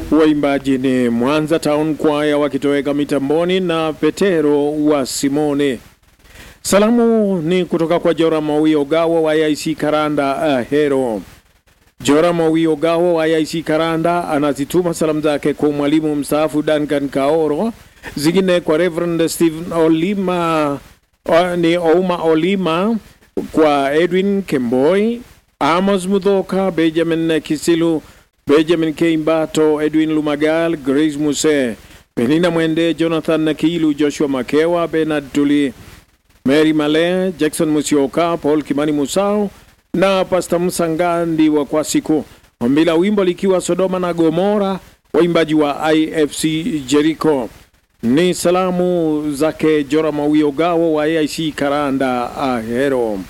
Waimbaji ni Mwanza Town Choir wakitoweka mitamboni na Petero wa Simone. Salamu ni kutoka kwa Jora Mawi Ogawa wa IC Karanda Ahero. Jora Mawi Ogawa wa IC Karanda anazituma salamu zake kwa mwalimu mstaafu Duncan Kaoro, zingine kwa Reverend Stephen Olima o, ni Ouma Olima, kwa Edwin Kemboi, Amos Mudhoka, Benjamin Kisilu, Benjamin Keimbato, Edwin Lumagal, Grace Muse, Penina Mwende, Jonathan Nakilu, Joshua Makewa, Bernard Tuli, Mary Male, Jackson Musioka, Paul Kimani Musau na Pastor Msangandi wa Kwasiku. Ombi la wimbo likiwa Sodoma na Gomora, waimbaji wa IFC Jericho. Ni salamu zake Jora Mawio Gawo wa AIC Karanda Ahero.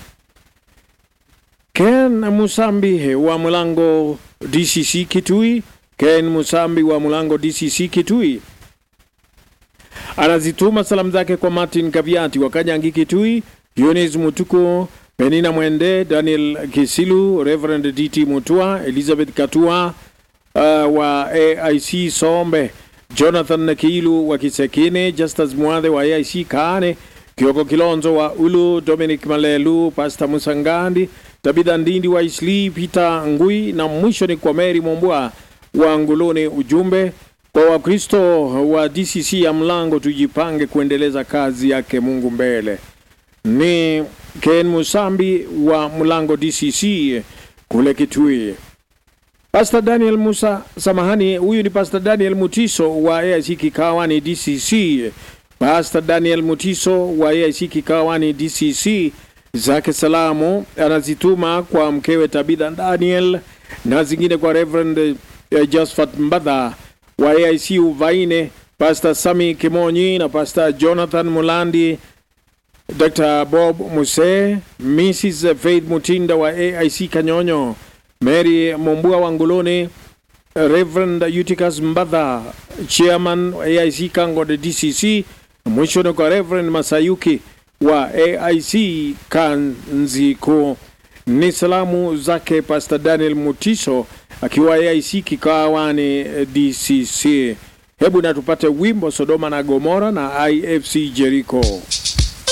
Ken Musambi wa Mulango DCC Kitui. Ken Musambi wa Mulango DCC Kitui anazituma salamu zake kwa Martin Kaviati wa Kanyangi Kitui, Yunis Mutuko, Penina Mwende, Daniel Kisilu, Reverend DT Mutua, Elizabeth Katua uh, wa AIC Sombe, Jonathan Nakilu wa Kisekine, Justus Mwadhe wa AIC Kaane, Kioko Kilonzo wa Ulu, Dominic Malelu, Pastor Musangandi, Tabitha Ndindi wa Isli, Peter Ngui na mwisho ni kwa Mary Mombwa wa Nguluni. Ujumbe kwa Wakristo wa DCC ya Mlango, tujipange kuendeleza kazi yake Mungu mbele. Ni Ken Musambi wa Mlango DCC kule Kitui. Pastor Daniel Musa, samahani, huyu ni Pastor Daniel Mutiso wa AIC Kikawani DCC. Pastor Daniel Mutiso wa AIC Kikawani DCC zake salamu anazituma kwa mkewe Tabitha Daniel na zingine kwa Reverend uh, Josephat Mbadha wa AIC Uvaine, Pastor Sami Kimonyi na Pastor Jonathan Mulandi, Dr. Bob Muse, Mrs. Faith Mutinda wa AIC Kanyonyo, Mary Mombua wa Nguluni, Reverend Eutychus Mbadha, Chairman wa AIC Kangode DCC, mwisho ni kwa Reverend Masayuki wa AIC Kanziko. Ni salamu zake Pastor Daniel Mutiso akiwa AIC Kikawani DCC. Hebu na tupate wimbo Sodoma na Gomora na IFC Jericho.